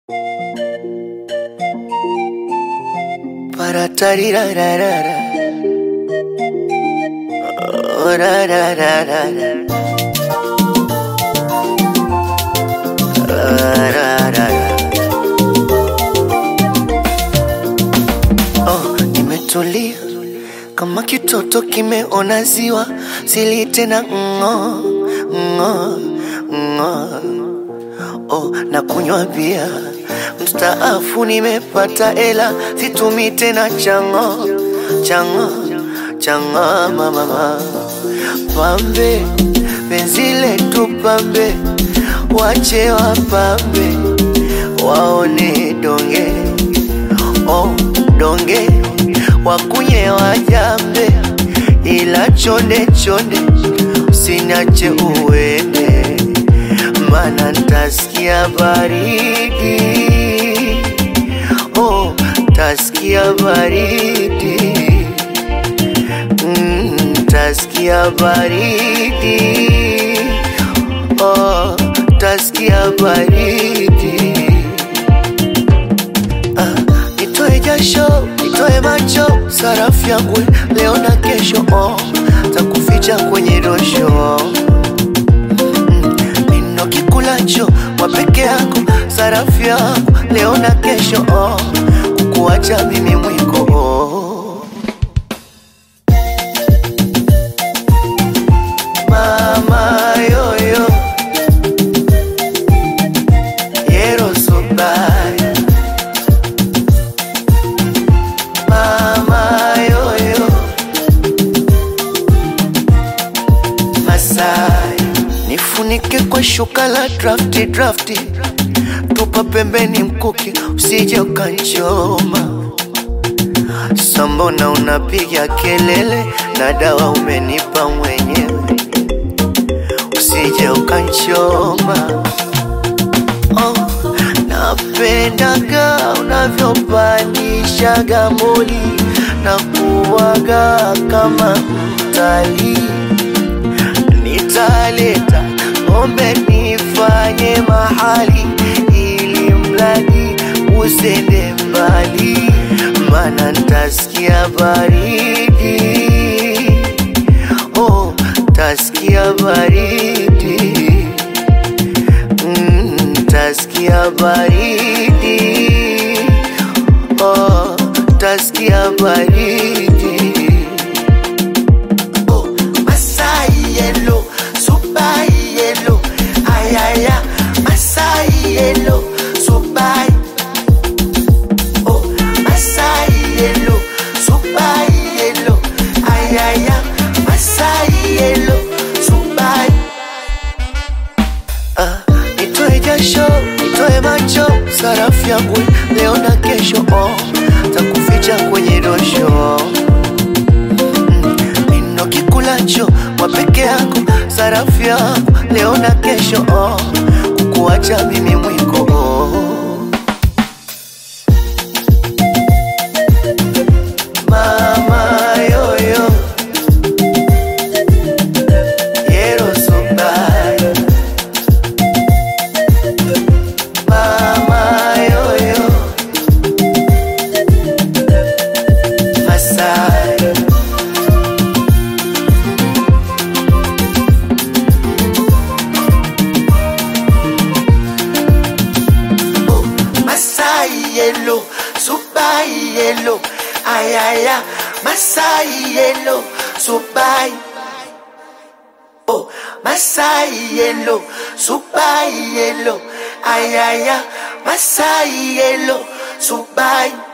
Para tarirararara. Oh, ra, ra, ra, ra, ra. Ah, ra, ra, ra. Oh, nimetulia kama kitoto kimeona ziwa, sili tena ng'o ng'o ng'o. Oh, na kunywa bia mstaafu, nimepata ela, situmi tena chango chango chango mama pambe, penzi letu pambe, wache wapambe, waone donge oh, donge wakunye wajambe, ila chonde chonde usiniache uende, mana ntaskia baridi oh, taskia baridi mm, taskia baridi oh, taskia baridi Ah, nitoe jasho, nitoe macho, sarafu yangu leo na kesho, oh, takuficha kwenye dosho Mm, nino kikulacho wa peke yako, sarafu yangu leo na kesho, oh, kukuacha mimi mwiko oh. Mama yoyo Yero so bad Mama yoyo Masai Nifunike kwa shuka la drafti drafti Tupa pembeni mkuki usije ukanchoma Sambona unapiga kelele na dawa umenipa mwenyewe usije ukanchoma oh, napendaga unavyopandishaga moli na kuwaga kama mtalii nitaleta ng'ombe nifanye mahali ili mradi usende mbali mana ntaskia baridi oh, taskia baridi mm, taskia baridi oh, taskia baridi Oh, Masai yellow, super yellow, ayaya, Masai yellow, super. Oh, Masai yellow, super yellow, ayaya, Masai yellow, super. Ah, nitoe jasho, nitoe macho, sarafu yangu leo na kesho, oh, takuficha kwenye dosho nino kikulacho wa peke yako, sarafu yangu leo na kesho, oh, kukuacha mimi mwiko oh. Mama yoyo Yero so bad Mama yoyo Masai Oh, Masai yellow, super yellow, ayaya, Masai yellow, super. Oh, Masai yellow, super yellow, ayaya, Masai yellow, super.